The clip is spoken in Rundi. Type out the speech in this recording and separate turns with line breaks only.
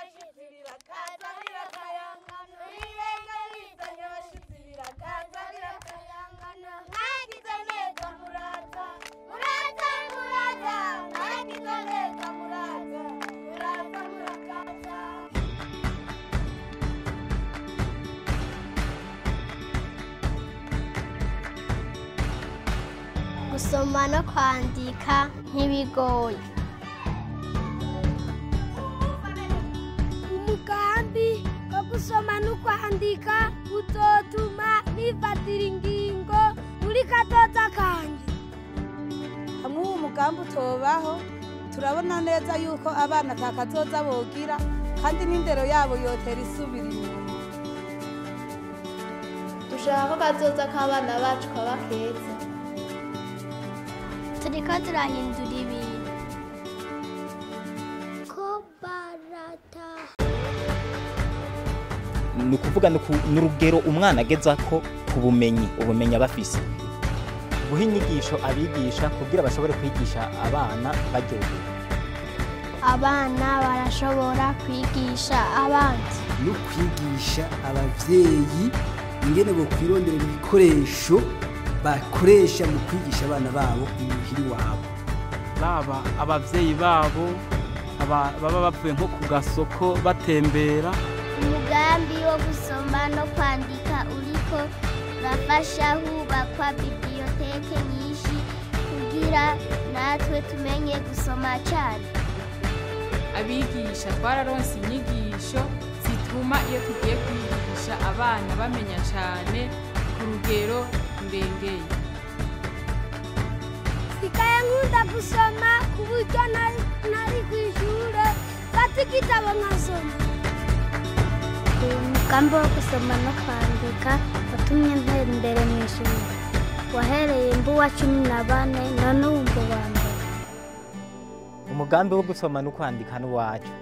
abashitsi birakaza birakayangana irenga bizanye abashitsi birakaza birakayangana mwagize neza muraza muraza muraza mwagize neza muraza muraza murakaza gusoma no kwandika ntibigoye umugambi wo gusoma no kwandika uzotuma nifatira ingingo muri kazoza kanje
hamwe uwo mugambi utobaho turabona neza yuko abana atakazoza bogira kandi n'indero yabo yotera isubira inyuma
dushaka ko kazoza k'abana bacu kaba keza turiko turahindura ibintu ko barataha
ni ukuvuga ni ku- ni urugero umwana agezako ku bumenyi ubumenyi aba afise guha inyigisho abigisha kugira bashobore kwigisha abana baryohewe
abana barashobora kwigisha abandi
no kwigisha abavyeyi ingene bokwironderera ibikoresho bakoresha mu kwigisha abana babo imuhiri wabo
baba abavyeyi babo aba- baba bavuye nko ku gasoko batembera
umugambi wo gusoma no kwandika uriko urafasha hubakwa bibiyoteke nyinshi kugira natwe tumenye gusoma cyane
abigisha twararonse inyigisho zituma iyo tugiye kwigisha abana bamenya cyane ku rugero rurengeye
sikaye nkunda gusoma ku buryo nari nari ku ishure fata igitabo nkasoma umugambi wo gusoma no kwandika watumye ntera imbere mu ishuri wahereye mbu wa cumi na bane none ubu mbu wa mbere
umugambi wo gusoma no kwandika n'uwacu